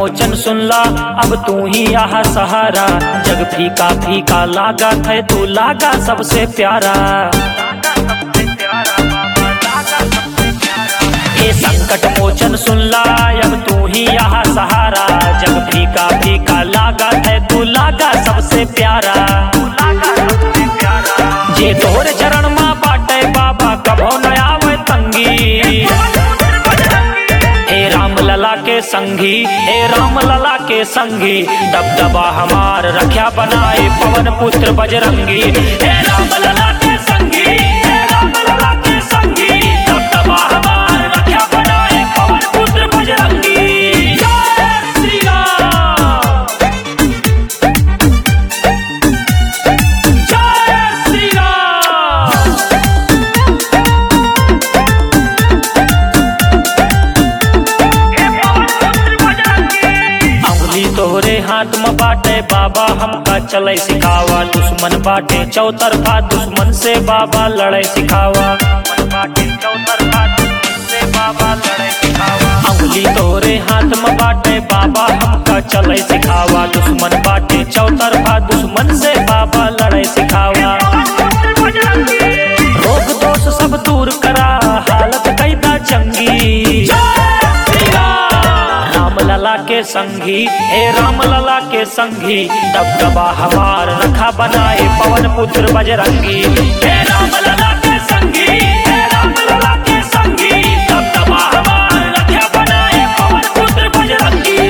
मोचन सुनला अब तू ही यहाँ सहारा जग फीका फीका लागा है तू लागा सबसे प्यारा ये संकट मोचन सुनला अब तू ही यहाँ सहारा जग फीका फीका लागा है तू लागा सबसे प्यारा जे तोहरे चरण माँ बाटे बाबा कभो न आवे तंगी हे राम लला के संगी हे राम लला के संगी दबदबा हमार रख्या बनाए पवन पुत्र बजरंगी हे राम लला के संगी हे राम लला के संगी दबदबा हमार रख्या बनाए पवन पुत्र बजरंगी जय श्री राम जय श्री राम अंगुली तोहरे हाथ में बाटे बाबा हमका चले सिखावा दुश्मन बाटे चौतरफा दुश्मन से बाबा लड़े सिखावा अंगुली तोहरे हाथ में बाटे बाबा हमका चले सिखावा दुश्मन बाटे चौतरफा दुश्मन से बाबा लड़े सिखावा रोग दोष सब दूर करा हालत कैदा चंगी राम लला के संगी हे राम लला के संगी दबदबा हमार रखा बनाए पवन पुत्र बजरंगी हे राम लला के संगी हे राम लला के संगी दबदबा हमार रखा बनाए पवन पुत्र बजरंगी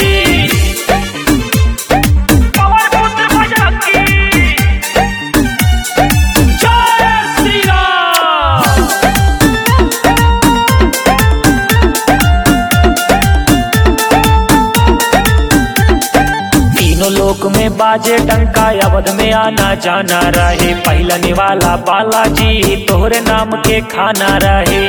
पवन पुत्र बजरंगी जय श्री राम तीनों लोक में बाजे डंका अवध में आना जाना रहे पहलने वाला बालाजी तोहरे नाम के खाना रहे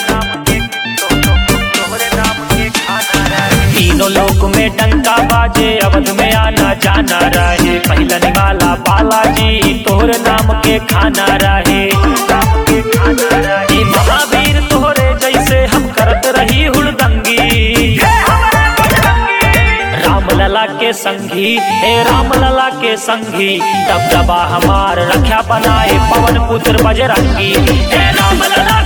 तीनों लोक में डंका बाजे अवध में आना जाना रहे पहलने वाला बालाजी तोहरे नाम के खाना रहे ई महावीर तोहरे जैसे हम करत रही हुड़दंगी राम लला के संगी हे राम लला के संगी दबदबा हमार रख्या बनाए पवन पुत्र बजरंगी हे राम लला